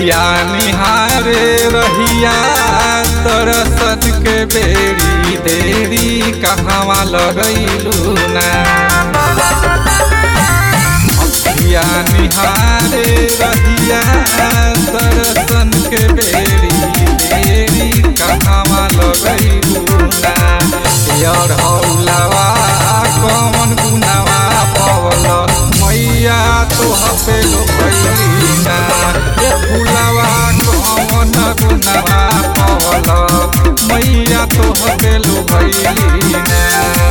अखिया निहारे रहिया तरसत के बेरी देरी कहवा लगैलू ना अखिया निहारे रहिया तरसन के बेरी देरी कहवा लगैलू ना यार हौलावा कौन गुनावा पवल मैया तो हपे लो ना ये फुलावा कौन गुनावा पवल मैया तो हपे लो ना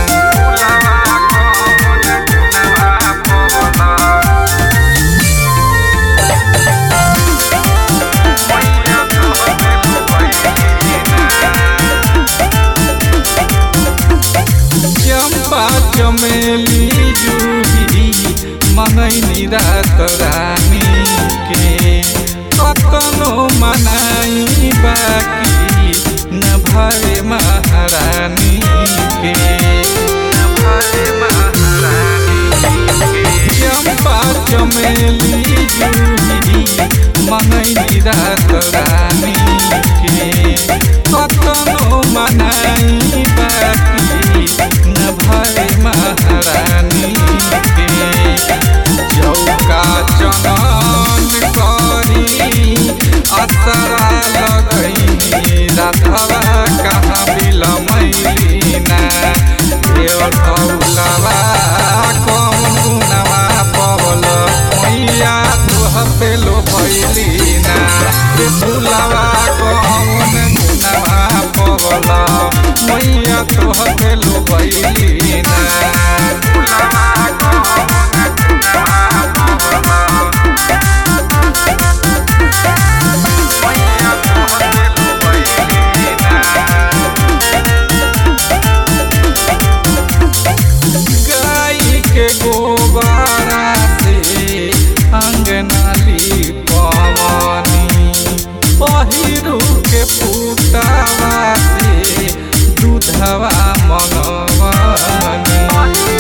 चंपा चमेली जूही मनैनी रात रानी के कतनो मनाई बाकी न भरे महारानी के चंपा चमेली जूही मनैनी रात रानी के कतनो मनाई बाकी न भरे महारानी के चौका चनन करी असरा लगई राधवा कहाँ बिलमैलीना देवर औलवा कौन गुनवा पवल मैया तुह पेलो भैलीना रे फुलवा कौन गुनवा पवल मैया तुह पेलो भैलीना गाई के गोबारा से अंगनाली पवनी पहिरू के पुतावा से दूधवा मंगवनी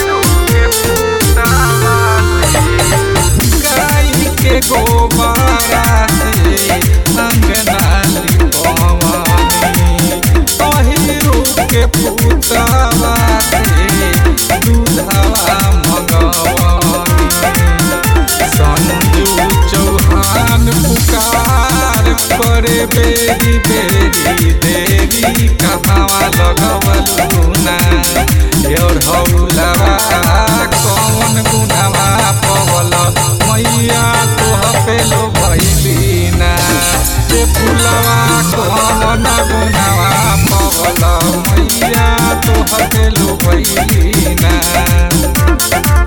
गाई के गोबारा से अंगनाली पवनी पहिरू के पुतावा से दूधवा मंगवनी संजू चौहान पुकार करे बेरी बेरी देरी कहाँ लगवलू ना योर हौलवा कौन गुनावा पवल मैया तोह पेलो भैली ना रे फुलवा कौन गुनावा पवल मैया तोह पेलो भैली ना